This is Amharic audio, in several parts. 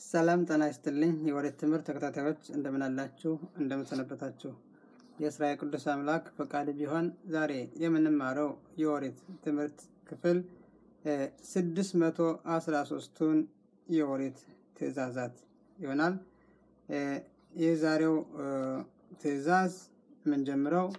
ሰላም ጤና ይስጥልኝ የወሬት ትምህርት ተከታታዮች እንደምን አላችሁ? እንደምን ሰነበታችሁ? የእስራኤል ቅዱስ አምላክ ፈቃድ ቢሆን ዛሬ የምንማረው የወሬት ትምህርት ክፍል ስድስት መቶ አስራ ሶስቱን የወሬት ትእዛዛት ይሆናል። የዛሬው ትእዛዝ የምንጀምረው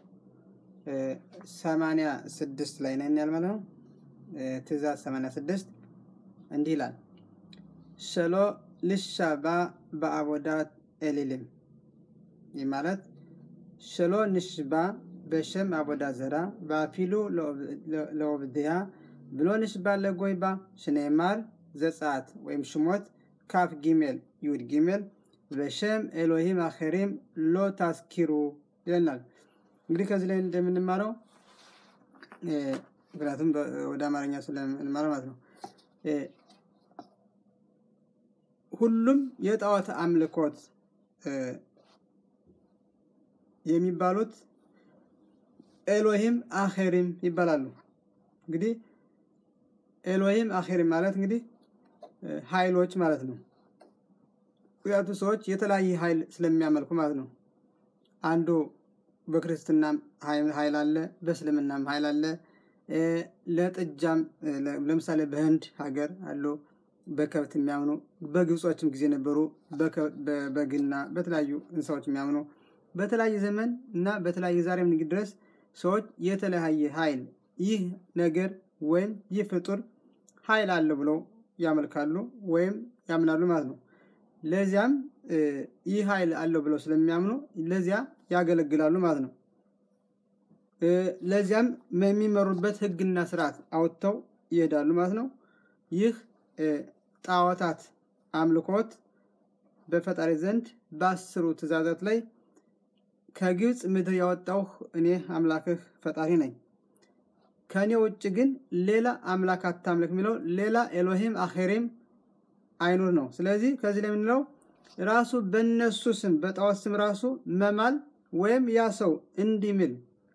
ሰማንያ ስድስት ላይ ነን ያልመለ ነው። ትእዛዝ ሰማንያ ስድስት እንዲህ ይላል ሸሎ ልሻባ በአቦዳት ኤሊልም ይህ ማለት ሸሎ ንሽባ በሸም አቦዳ ዘራ በአፊሉ ለኦብድያ ብሎ ንሽባ ለጎይባ ሽኔማር ዘጻት ወይም ሽሞት ካፍ ጊሜል ይሁድ ጊሜል በሸም ኤሎሂም አኸሪም ሎ ታስኪሩ ይለናል። እንግዲህ ከዚህ ላይ እንደምንማረው ምክንያቱም ወደ አማርኛ ስለምንማረው ማለት ነው ሁሉም የጣዖት አምልኮት የሚባሉት ኤሎሂም አኼሪም ይባላሉ። እንግዲህ ኤሎሂም አኼሪም ማለት እንግዲህ ኃይሎች ማለት ነው። ምክንያቱ ሰዎች የተለያየ ኃይል ስለሚያመልኩ ማለት ነው። አንዱ በክርስትናም ኃይል አለ፣ በእስልምናም ኃይል አለ። ለጥጃም ለምሳሌ በህንድ ሀገር አሉ በከብት የሚያምኑ በግብጾችም ጊዜ ነበሩ። በበግና በተለያዩ እንስሳዎች የሚያምኑ በተለያየ ዘመን እና በተለያየ ዛሬም ንግድ ድረስ ሰዎች የተለያየ ኃይል ይህ ነገር ወይም ይህ ፍጡር ኃይል አለ ብለው ያመልካሉ ወይም ያምናሉ ማለት ነው። ለዚያም ይህ ኃይል አለው ብለው ስለሚያምኑ ለዚያ ያገለግላሉ ማለት ነው። ለዚያም የሚመሩበት ህግና ስርዓት አውጥተው ይሄዳሉ ማለት ነው። ይህ ጣዖታት አምልኮት በፈጣሪ ዘንድ በአስሩ ትእዛዛት ላይ ከግብፅ ምድር ያወጣው እኔ አምላክህ ፈጣሪ ነኝ፣ ከእኔ ውጭ ግን ሌላ አምላክ አታምልክ የሚለው ሌላ ኤሎሂም አኼሪም አይኑር ነው። ስለዚህ ከዚህ ላይ የምንለው ራሱ በእነሱ ስም በጣዖት ስም ራሱ መማል ወይም ያ ሰው እንዲምል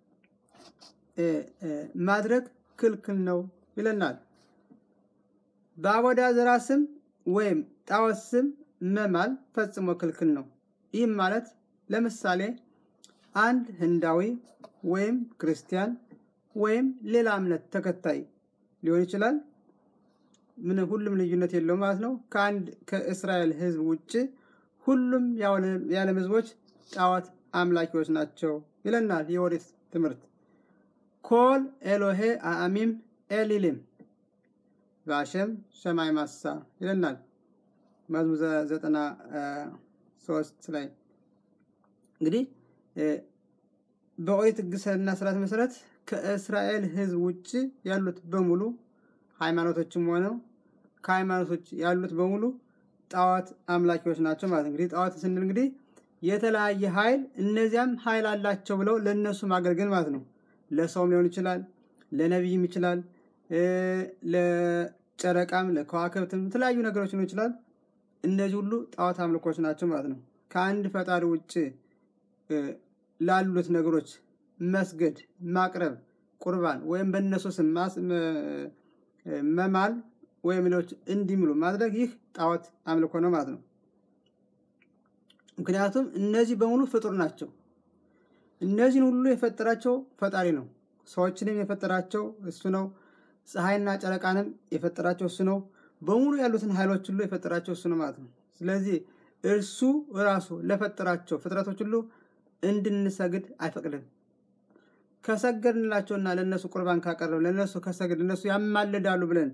ማድረግ ክልክል ነው ይለናል። በአቦዳ ዘራ ስም ወይም ጣዖት ስም መማል ፈጽሞ ክልክል ነው። ይህም ማለት ለምሳሌ አንድ ህንዳዊ ወይም ክርስቲያን ወይም ሌላ እምነት ተከታይ ሊሆን ይችላል። ምን ሁሉም ልዩነት የለው ማለት ነው። ከአንድ ከእስራኤል ህዝብ ውጭ ሁሉም የዓለም ህዝቦች ጣዖት አምላኪዎች ናቸው ይለናል የኦሪት ትምህርት። ኮል ኤሎሄ አአሚም ኤሊሊም በአሸም ሰማይ ማሳ ይለናል መዝሙር ዘጠና ሶስት ላይ እንግዲህ በኦሪት ሕግና ስርዓት መሰረት ከእስራኤል ህዝብ ውጭ ያሉት በሙሉ ሃይማኖቶችም ሆነው ከሃይማኖቶች ያሉት በሙሉ ጣዖት አምላኪዎች ናቸው ማለት እንግዲህ ጣዖት ስንል እንግዲህ የተለያየ ኃይል እነዚያም ኃይል አላቸው ብለው ለእነሱ ማገልገል ማለት ነው። ለሰውም ሊሆን ይችላል፣ ለነቢይም ይችላል ለጨረቃም ለከዋክብትም የተለያዩ ነገሮች ሊሆን ይችላል። እነዚህ ሁሉ ጣዖት አምልኮች ናቸው ማለት ነው። ከአንድ ፈጣሪ ውጭ ላሉት ነገሮች መስገድ፣ ማቅረብ፣ ቁርባን ወይም በእነሱ ስም መማል ወይም ሌሎች እንዲምሉ ማድረግ ይህ ጣዖት አምልኮ ነው ማለት ነው። ምክንያቱም እነዚህ በሙሉ ፍጡር ናቸው። እነዚህን ሁሉ የፈጠራቸው ፈጣሪ ነው። ሰዎችንም የፈጠራቸው እሱ ነው። ፀሐይና ጨረቃንም የፈጠራቸው እሱ ነው። በሙሉ ያሉትን ኃይሎች ሁሉ የፈጠራቸው እሱ ነው ማለት ነው። ስለዚህ እርሱ ራሱ ለፈጠራቸው ፍጥረቶች ሁሉ እንድንሰግድ አይፈቅድም። ከሰገድንላቸውና ለእነሱ ቁርባን ካቀረብ ለእነሱ ከሰግድ እነሱ ያማልዳሉ ብለን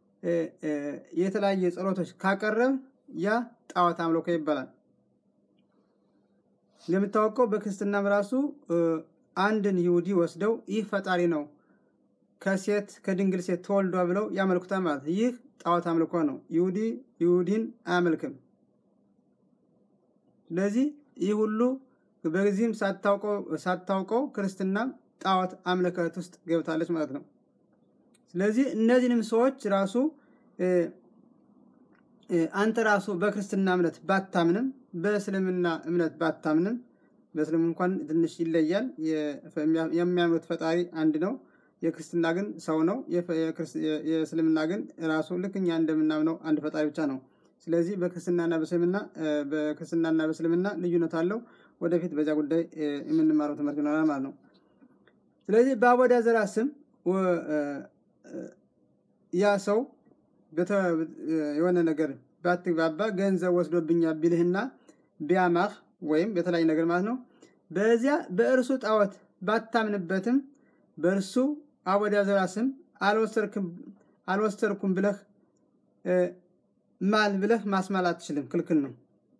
የተለያየ ጸሎቶች ካቀረብ ያ ጣዖት አምልኮ ይባላል። እንደምታወቀው በክርስትናም ራሱ አንድን ይሁዲ ወስደው ይህ ፈጣሪ ነው ከሴት ከድንግል ሴት ተወልዷ ብለው ያመልኩታል ማለት ይህ ጣዖት አምልኮ ነው። ይሁዲ ይሁዲን አያመልክም። ስለዚህ ይህ ሁሉ በዚህም ሳታውቀው ክርስትና ጣዖት አምልከት ውስጥ ገብታለች ማለት ነው። ስለዚህ እነዚህንም ሰዎች ራሱ አንተ ራሱ በክርስትና እምነት ባታምንም በእስልምና እምነት ባታምንም በእስልምና እንኳን ትንሽ ይለያል። የሚያምኑት ፈጣሪ አንድ ነው። የክርስትና ግን ሰው ነው። የእስልምና ግን ራሱ ልክ እኛ እንደምናምነው አንድ ፈጣሪ ብቻ ነው። ስለዚህ በክርስትናና በእስልምና በክርስትናና በእስልምና ልዩነት አለው። ወደፊት በዚያ ጉዳይ የምንማረው ትምህርት ይኖራል ማለት ነው። ስለዚህ በአወዳዘራ ስም ያ ሰው የሆነ ነገር ባትግባባ ገንዘብ ወስዶብኛል ቢልህና ቢያማህ ወይም የተለያዩ ነገር ማለት ነው። በዚያ በእርሱ ጣዖት ባታምንበትም በእርሱ አወዳዘራ ስም አልወሰድኩም ብለህ ማል ብለህ ማስማል አትችልም፣ ክልክል ነው።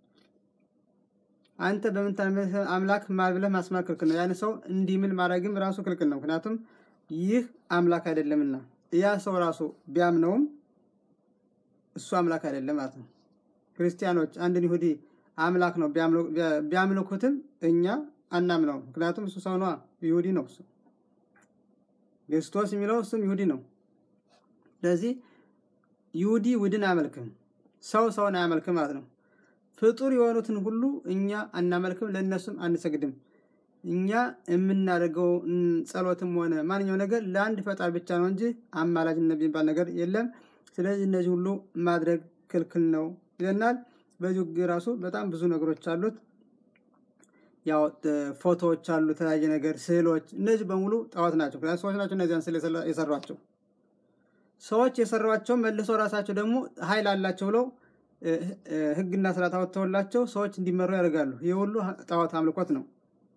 አንተ በምታምንበት አምላክ ማል ብለህ ማስማል ክልክል ነው። ያን ሰው እንዲህ ምል ማድረግም ራሱ ክልክል ነው። ምክንያቱም ይህ አምላክ አይደለምና ያ ሰው ራሱ ቢያምነውም እሱ አምላክ አይደለም ማለት ነው። ክርስቲያኖች አንድን ይሁዲ አምላክ ነው ቢያምልኩትም እኛ አናምነው። ምክንያቱም እሱ ሰው ነዋ፣ ይሁዲ ነው እሱ ክርስቶስ የሚለው እሱም ይሁዲ ነው። ስለዚህ ይሁዲ ውድን አያመልክም፣ ሰው ሰውን አያመልክም ማለት ነው። ፍጡር የሆኑትን ሁሉ እኛ አናመልክም፣ ለእነሱም አንሰግድም። እኛ የምናደርገው ጸሎትም ሆነ ማንኛው ነገር ለአንድ ፈጣሪ ብቻ ነው እንጂ አማላጅነት የሚባል ነገር የለም። ስለዚህ እነዚህ ሁሉ ማድረግ ክልክል ነው ይለናል። በዚሁ ራሱ በጣም ብዙ ነገሮች አሉት። ያው ፎቶዎች አሉ፣ የተለያየ ነገር፣ ስዕሎች፣ እነዚህ በሙሉ ጣዖት ናቸው። ምክንያቱም ሰዎች ናቸው እነዚያን ስዕል የሰሯቸው። ሰዎች የሰሯቸው መልሰው ራሳቸው ደግሞ ኃይል አላቸው ብለው ሕግና ስርዓት አወጥተውላቸው ሰዎች እንዲመሩ ያደርጋሉ። ይህ ሁሉ ጣዖት አምልኮት ነው።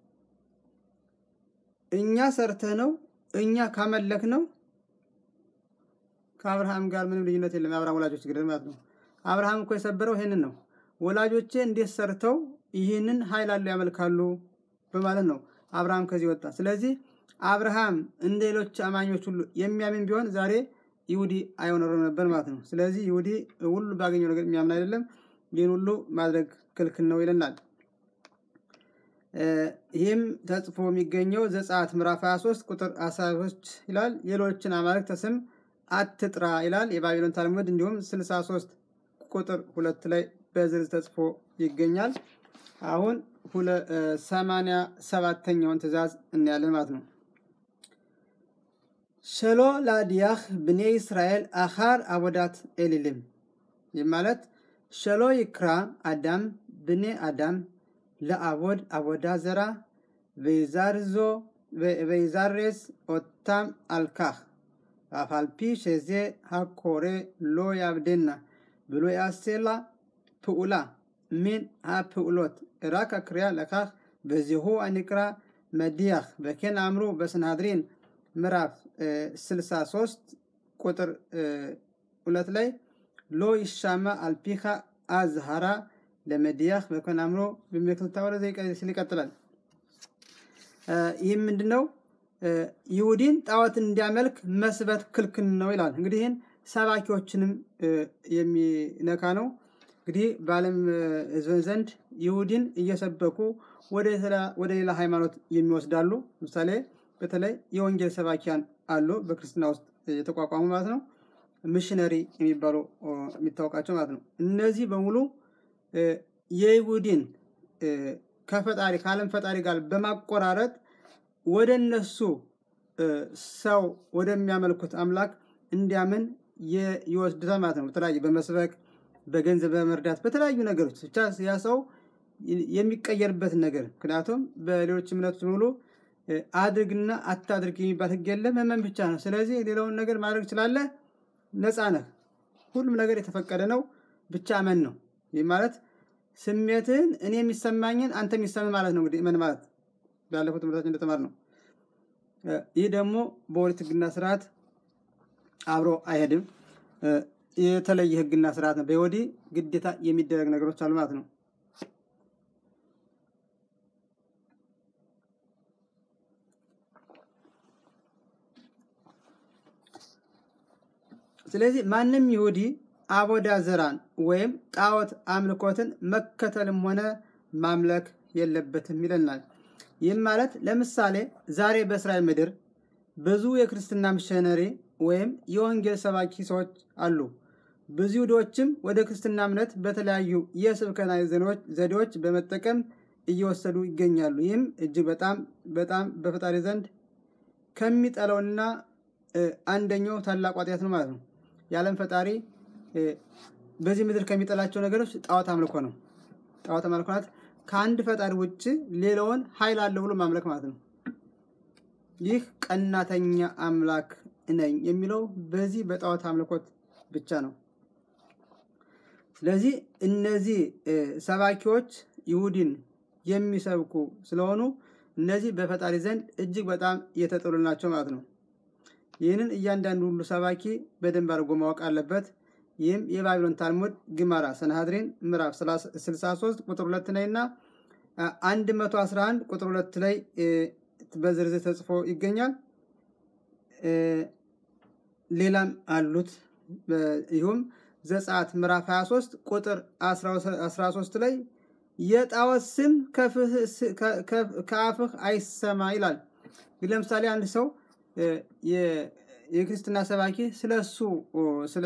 እኛ ሰርተህ ነው እኛ ካመለክ ነው ከአብርሃም ጋር ምንም ልዩነት የለም። የአብርሃም ወላጆች ግድር ማለት ነው። አብርሃም እኮ የሰበረው ይህንን ነው። ወላጆቼ እንዴት ሰርተው ይህንን ኃይል አለው ያመልካሉ በማለት ነው አብርሃም ከዚህ ወጣ። ስለዚህ አብርሃም እንደ ሌሎች አማኞች ሁሉ የሚያምን ቢሆን ዛሬ ይሁዲ አይሆኖርም ነበር ማለት ነው። ስለዚህ ይሁዲ ሁሉ ባገኘው ነገር የሚያምን አይደለም። ይህን ሁሉ ማድረግ ክልክል ነው ይለናል። ይህም ተጽፎ የሚገኘው ዘጸአት ምዕራፍ 23 ቁጥር 13 ይላል። ሌሎችን አማልክት ስም አትጥራ ይላል የባቢሎን ታልሙድ። እንዲሁም 63 ቁጥር ሁለት ላይ በዝርዝር ተጽፎ ይገኛል። አሁን ሰማንያ ሰባተኛውን ትእዛዝ እናያለን ማለት ነው። ሸሎ ላዲያህ ብኔ እስራኤል አኻር አቦዳት ኤሊልም ይህ ማለት ሸሎ ይክራ አዳም ብኔ አዳም ለአቦድ አቦዳ ዘራ ወይዛርዞ ወይዛሬስ ኦታም አልካህ አፋልፒ ሸዜ ሃኮሬ ሎ ያብዴና ብሎ ያሴላ ፕኡላ ምን ሃፕኡሎት ራካ ክሪያ ለካህ በዚሁ አኒቅራ መዲያህ በኬን አምሩ በስናድሪን ምዕራፍ 63 ቁጥር ሁለት ላይ ሎ ይሻማ አልፒኻ አዝሃራ ለመዲያህ በኮን አምሮ በሚክልታ ወደ ሲል ይቀጥላል። ይህም ምንድን ነው? ይሁዲን ጣዖትን እንዲያመልክ መስበት ክልክል ነው ይላል። እንግዲህ ይህን ሰባኪዎችንም የሚነካ ነው። እንግዲህ በዓለም ሕዝብ ዘንድ ይሁዲን እየሰበኩ ወደ ሌላ ሃይማኖት የሚወስዳሉ። ምሳሌ በተለይ የወንጌል ሰባኪያን አሉ፣ በክርስትና ውስጥ የተቋቋሙ ማለት ነው። ሚሽነሪ የሚባሉ የሚታወቃቸው ማለት ነው። እነዚህ በሙሉ የይሁዲን ከፈጣሪ ከዓለም ፈጣሪ ጋር በማቆራረጥ ወደ እነሱ ሰው ወደሚያመልኩት አምላክ እንዲያምን ይወስዱታል ማለት ነው። በተለያዩ በመስበክ በገንዘብ በመርዳት በተለያዩ ነገሮች ብቻ ያ ሰው የሚቀየርበትን ነገር ምክንያቱም በሌሎች እምነቶች ሙሉ አድርግና አታድርግ የሚባል ሕግ የለም። መመን ብቻ ነው። ስለዚህ ሌላውን ነገር ማድረግ ትችላለህ፣ ነፃ ነህ። ሁሉም ነገር የተፈቀደ ነው። ብቻ እመን ነው። ይህ ማለት ስሜትህን እኔ የሚሰማኝን አንተ የሚሰማህ ማለት ነው። እንግዲህ እመን ማለት ባለፉት ትምህርታችን እንደተማር ነው። ይህ ደግሞ በኦሪት ሕግና ስርዓት አብሮ አይሄድም። የተለየ ሕግና ስርዓት ነው። በይሁዲ ግዴታ የሚደረግ ነገሮች አሉ ማለት ነው። ስለዚህ ማንም ይሁዲ አቦዳ ዘራን ወይም ጣዖት አምልኮትን መከተልም ሆነ ማምለክ የለበትም ይለናል። ይህም ማለት ለምሳሌ ዛሬ በእስራኤል ምድር ብዙ የክርስትና ሚሽነሪ ወይም የወንጌል ሰባኪ ሰዎች አሉ። ብዙ ይሁዶችም ወደ ክርስትና እምነት በተለያዩ የስብከና ዘዴዎች በመጠቀም እየወሰዱ ይገኛሉ። ይህም እጅግ በጣም በጣም በፈጣሪ ዘንድ ከሚጠላውና አንደኛው ታላቅ ኃጢአት ነው ማለት ነው። የዓለም ፈጣሪ በዚህ ምድር ከሚጠላቸው ነገሮች ጣዖት አምልኮ ነው። ጣዖት አምልኮ ማለት ከአንድ ፈጣሪ ውጭ ሌላውን ኃይል አለው ብሎ ማምለክ ማለት ነው። ይህ ቀናተኛ አምላክ ነኝ የሚለው በዚህ በጣዖት አምልኮት ብቻ ነው። ስለዚህ እነዚህ ሰባኪዎች ይሁዲን የሚሰብኩ ስለሆኑ እነዚህ በፈጣሪ ዘንድ እጅግ በጣም የተጠሉ ናቸው ማለት ነው። ይህንን እያንዳንዱ ሁሉ ሰባኪ በደንብ አድርጎ ማወቅ አለበት። ይህም የባቢሎን ታልሙድ ግማራ ሰናሃድሪን ምዕራፍ 63 ቁጥር 2 ላይ እና 111 ቁጥር 2 ላይ በዝርዝር ተጽፎ ይገኛል። ሌላም አሉት። ይሁም ዘጸአት ምዕራፍ 23 ቁጥር 13 ላይ የጣዖት ስም ከአፍህ አይሰማ ይላል። ለምሳሌ አንድ ሰው የክርስትና ሰባኪ ስለ እሱ ስለ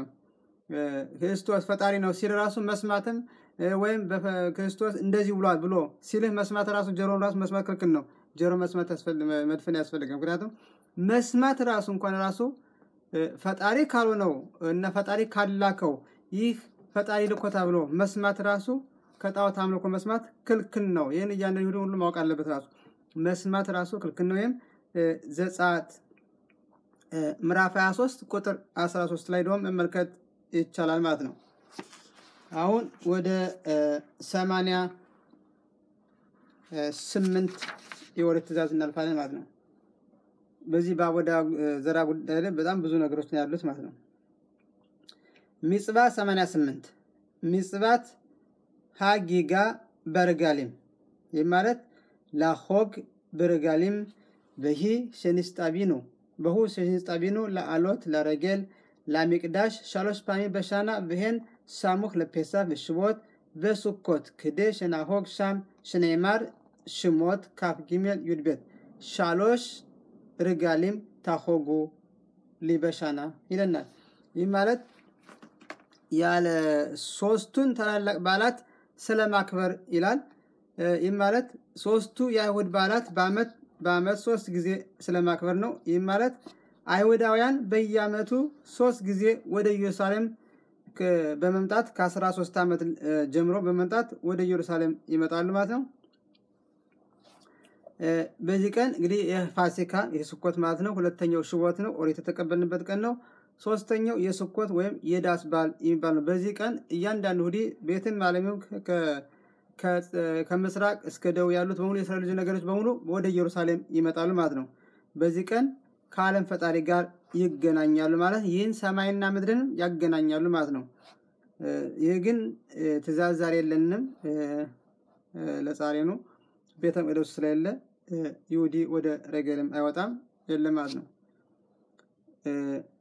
ክርስቶስ ፈጣሪ ነው ሲል ራሱ መስማትም ወይም ክርስቶስ እንደዚህ ብሏል ብሎ ሲልህ መስማት ራሱ ጆሮን ራሱ መስማት ክልክል ነው። ጆሮ መስማት መድፈን ያስፈልጋል። ምክንያቱም መስማት ራሱ እንኳን ራሱ ፈጣሪ ካልሆነው እና ፈጣሪ ካላከው ይህ ፈጣሪ ልኮታ ብሎ መስማት ራሱ ከጣዖት አምልኮ መስማት ክልክል ነው። ይህን እያንዳንዱ ሁሉ ማወቅ አለበት። ራሱ መስማት ራሱ ክልክል ነው። ይህም ዘጸአት ምዕራፍ 23 ቁጥር 13 ላይ ደግሞ መመልከት ይቻላል ማለት ነው። አሁን ወደ ሰማንያ ስምንት የኦሪት ትእዛዝ እናልፋለን ማለት ነው። በዚህ በአቦዳ ዘራ ጉዳይ ላይ በጣም ብዙ ነገሮች ነው ያሉት ማለት ነው። ሚጽባ 88 ሚጽባት ሃጊጋ በርጋሊም ይህ ማለት ላሆግ በርጋሊም በሂ ሸኒስጣቢኑ በሁ ሸኒስጣቢኑ ለአሎት ለረጌል ለሚቅዳሽ ሻሎሽ ፓሚ በሻና ብሄን ሳሙክ ለፔሳ ብሽቦት በሱኮት ክዴ ሸናሆግ ሻም ሽኔማር ሽሞት ካፍ ጊሜል ዩድቤት ሻሎሽ ርጋሊም ታሆጉ ሊበሻና ይለናል። ይህ ማለት ያለ ሶስቱን ታላላቅ በዓላት ስለማክበር ይላል። ይህ ማለት ሶስቱ የአይሁድ በዓላት በአመት በአመት ሶስት ጊዜ ስለማክበር ነው። ይህ ማለት አይሁዳውያን በየአመቱ ሶስት ጊዜ ወደ ኢየሩሳሌም በመምጣት ከ13 ዓመት ጀምሮ በመምጣት ወደ ኢየሩሳሌም ይመጣሉ ማለት ነው። በዚህ ቀን እንግዲህ የፋሲካ የስኮት ማለት ነው። ሁለተኛው ሽቦት ነው፣ ኦሪት የተቀበልንበት ቀን ነው። ሶስተኛው የስኮት ወይም የዳስ በዓል የሚባል ነው። በዚህ ቀን እያንዳንዱ ሁዲ ቤትን ማለሚው ከምስራቅ እስከ ደቡብ ያሉት በሙሉ የእስራኤል ልጅ ነገሮች በሙሉ ወደ ኢየሩሳሌም ይመጣሉ ማለት ነው። በዚህ ቀን ከዓለም ፈጣሪ ጋር ይገናኛሉ ማለት ይህን ሰማይና ምድርን ያገናኛሉ ማለት ነው። ይህ ግን ትእዛዝ ዛሬ የለንም ለዛሬ ነው። ቤተ መቅደሱ ስለሌለ ይሁዲ ወደ ረገልም አይወጣም የለም ማለት ነው።